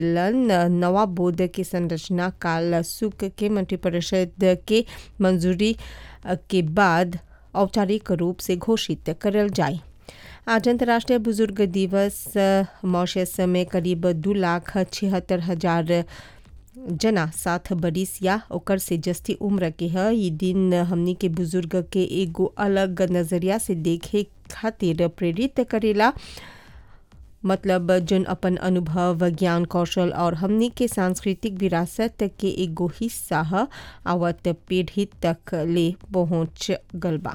लन नवा बोर्ड की संरचना काल सुक के मंत्रिपरिषद के मंजूरी के बाद औपचारिक रूप से घोषित करल जाए आज अंतर्राष्ट्रीय बुजुर्ग दिवस मॉरिशस में करीब दो लाख छिहत्तर हजार जना साथ बरिस या ओकर से जस्ती उम्र के है ये दिन हमनी के बुजुर्ग के एगो अलग नजरिया से देखे खातिर प्रेरित करेला मतलब जन अपन अनुभव ज्ञान कौशल और हमनी के सांस्कृतिक विरासत के एगो हिस्सा है आवत पीढ़ी तक ले पहुँच गल बा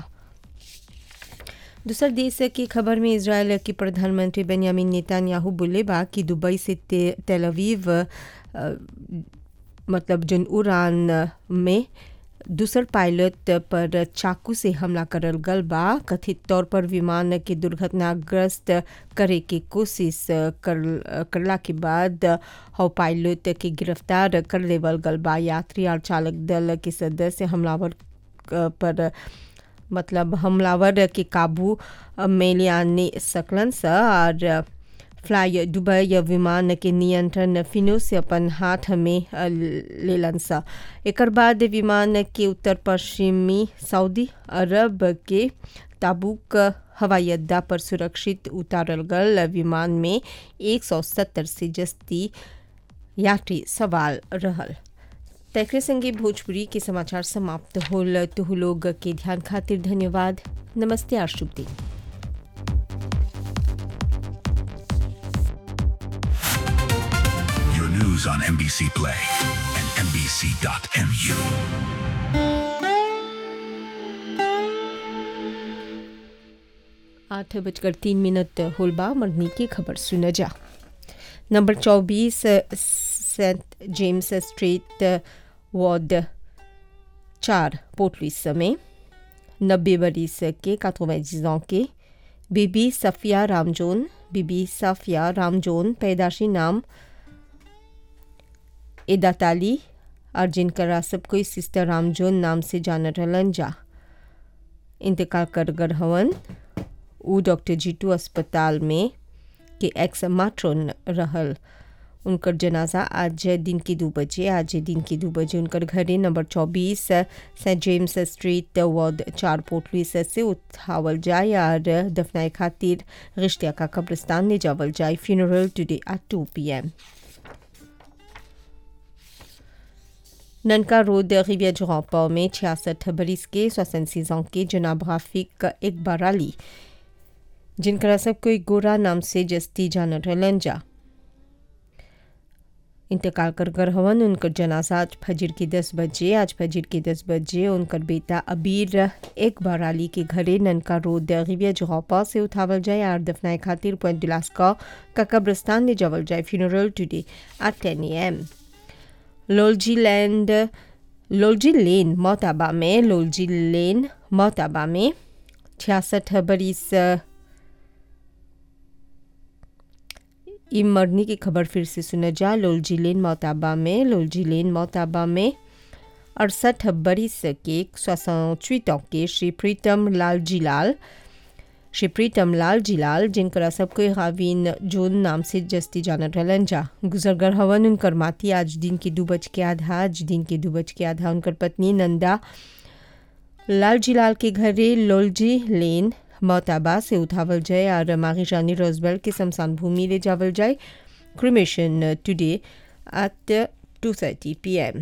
दूसर देश की खबर में इसराइल की प्रधानमंत्री बेंयामिन नेतान्याहू बोले बा कि दुबई से ते, तेलवीव मतलब जन उड़ान में दूसर पायलट पर चाकू से हमला करल गल बा कथित तौर पर विमान के दुर्घटनाग्रस्त करे के कोशिश कर करला के बाद हव पायलट के गिरफ्तार कर लेवल गल बा यात्री और चालक दल के सदस्य हमलावर पर मतलब हमलावर के काबू में लियाने सकलन स और फ्लाई दुबई विमान के नियंत्रण फिनो से अपन हाथ में लेलन सा एक बाद विमान के उत्तर पश्चिमी सऊदी अरब के ताबुक हवाई अड्डा पर सुरक्षित उतारल गल विमान में 170 से जस्ती यात्री सवाल रहल तकरे संगे भोजपुरी के समाचार समाप्त होल तुह लोग के ध्यान खातिर धन्यवाद नमस्ते और शुभ दिन Your news on NBC Play and NBC.mu. आठ बजकर तीन मिनट होलबा मरनी की खबर सुन जा नंबर चौबीस सेंट जेम्स स्ट्रीट वार्ड चार पोर्टलिस में नब्बे बरिस के कातोवैजिजों के बीबी सफिया रामजोन बीबी सफिया रामजोन पैदाशी नाम एदाताली और जिनका सब कोई सिस्टर रामजोन नाम से जान रहलन जा इंतकाल कर गर हवन उ डॉक्टर जीटू अस्पताल में के एक्स माट्रोन रहल उनकर जनाजा आज दिन के दो बजे आज दिन के दो बजे उनकर घरे नंबर चौबीस सेंट जेम्स स्ट्रीट वार्ड चार पोटलुइस से उठावल जाए और दफनाए खातिर रिश्तिया का कब्रिस्तान ले जावल जाए funeral today at two p m ननका रोड रिविया जुरापा में छियासठ बरिस के सोसन के जनाब राफिक एक बराली जिनका सब कोई गोरा नाम से जस्ती जान रहलन जा इंतकाल कर कर हवन उनकर जनाजा आज फजर के दस बजे आज फजर के दस बजे उनकर बेटा अबीर एक बराली के घरे ननका रोड रिविया जुरापा से उठावल जाए और दफनाए खातिर पॉइंट दिलास्का का कब्रस्तान ले जावल जाए funeral today at ten m लोलजी लैंड लोलजी लेन मोताबा में लोलजी लेन मोताबा में छियासठ बरिस ई मरनी की खबर फिर से सुना जा लोलजी लेन मोताबा में लोलजी लेन मोताबा में अड़सठ बरिस के सोचवीतों के श्री प्रीतम लाल जीलाल श्री प्रीतम लाल जिलाल जिनकर सबको हावीन जोन नाम से जस्ती जानत रहलन जा गुजरगर हवन उनकर माती आज दिन के दो बज के आधा आज दिन के दो बज के आधा उनकर पत्नी नंदा लाल जिलाल के घरे लोलजी लेन मोताबा से उठावल जाए और मारी जानी रोजबेल के शमशान भूमि ले जावल जाए cremation today at two thirty p m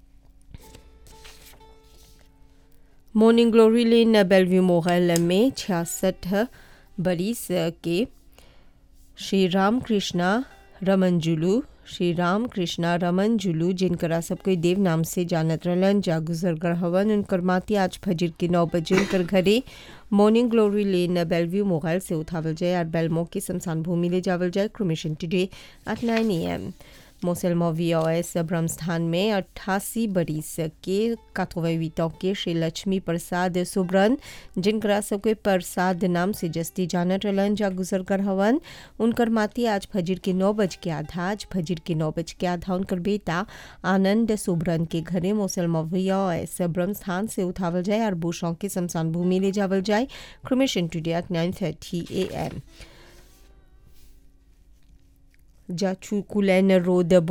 morning glory lane Bellevue मोगल में छियासठ बरिस के श्री राम कृष्णा रमन जुलू श्री राम कृष्णा रमन जुलू जिनकरा सब कोई देव नाम से जानत रहलन जा गुजरगर हवन उनकर माती आज फजर के नौ बजे उनकर घरे मॉर्निंग ग्लोरी लेन बेलव्यू मोगल से उठावल जाए और बेलमो की शमशान भूमि ले जावल जाए cremation today at nine a m मोसेलमो वी ओ एस ब्रह्मस्थान में अट्ठासी बरिस के काथोवीतों के श्री लक्ष्मी प्रसाद सुब्रन जिनकरा सबके प्रसाद नाम से जस्ती जानत रहलन जा गुजर कर हवन उनकर माती आज फजर के नौ बज के आधा आज फजर के नौ बज के आधा उनकर बेटा आनंद सुब्रन के घरे मोसेलमो वी ओ एस ब्रह्मस्थान से उठावल जाए और बुशों के शमशान भूमि ले जावल जाए cremation today at nine thirty a m जाचू कुलैन रोड